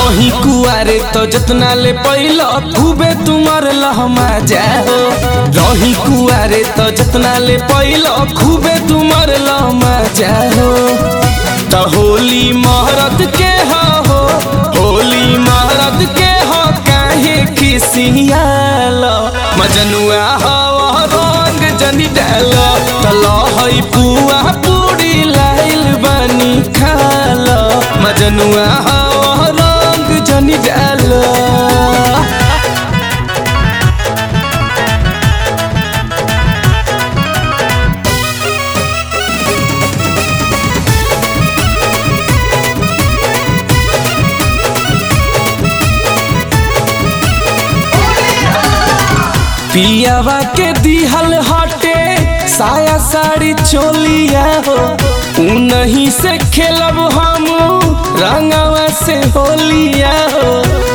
रही कुआरे तो जतना ले पैल खूबे तुमर लहमा जाओ रही कुआरे तो जतना ले पैल खूबे तुमर लहमा जाओ तो होली महरत के हो होली महरत के हो काहे खिसियाल मजनुआ हो रंग जनी डाल तल हई पुआ पूरी लाइल बनी खाल मजनुआ हो रंग जनी डाल पियावा के दिहल हटे साया साड़ी चोलिया हो उनही से खेलब हम रंगवा से होलिया हो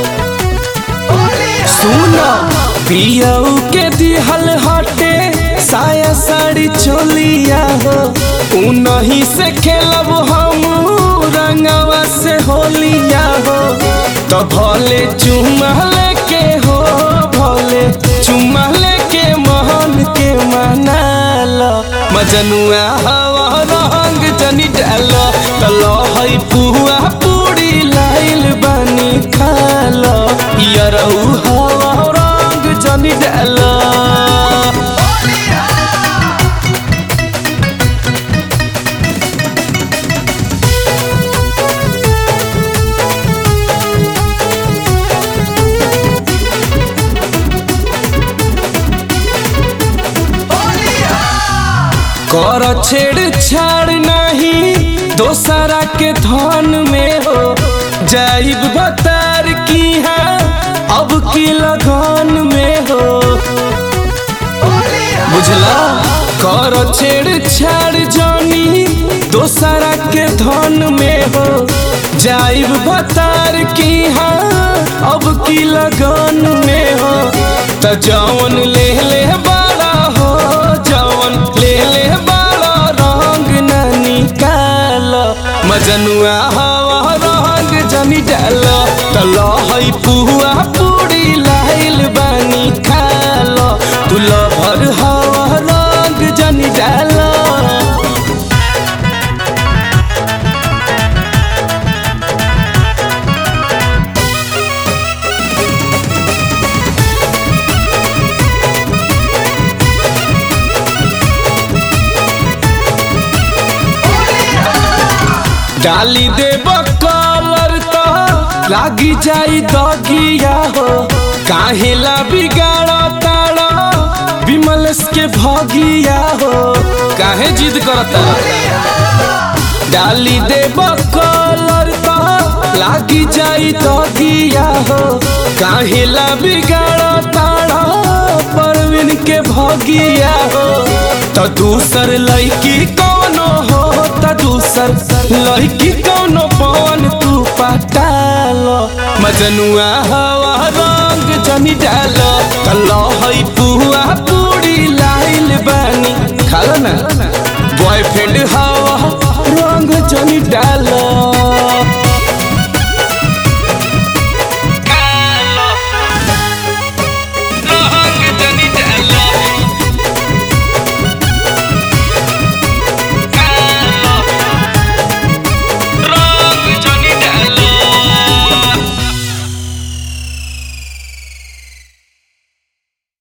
सुनो पियाऊ के दिहल हटे साया साड़ी चोलिया हो उनही से खेलब हम रंगवा से होलिया हो तो भले चुमा के हो भले चुमा के मोहन के मनाल मजनुआ हवा रंग जनी डाल तल हई पुआ पूरी लाइल बनी खाल यरऊ हवा रंग जनी डाल कर छेड़ छाड़ नहीं दोसरा के धन में हो जाइब बतार की है अब की लगन में हो बुझला कर छेड़ छाड़ जानी दोसरा के धन में हो जाइब बतार की है अब की लगन में हो त जौन ले ले बड़ा हो जौन ले ले बड़ा रंग न निकाल मजनुआ हवा रंग जनी डाल तल हई पुआ पूरी लाइल बनी खाल तुल भर हवा रंग जनी डाल डाली देब कलर तो लागी जाई दगिया हो काहेला बिगाड़ ताड़ा विमलेश के भगिया हो काहे जिद करता डाली देब कलर तो लागी जाई दगिया हो काहेला बिगाड़ ताड़ा परवीन के भगिया हो तो दूसर लड़की कौनो हो त दूसर लड़की कौनो पवन तू पटाल मजनुआ हवा रंग जनी डाल तल हई पुआ पूरी लाई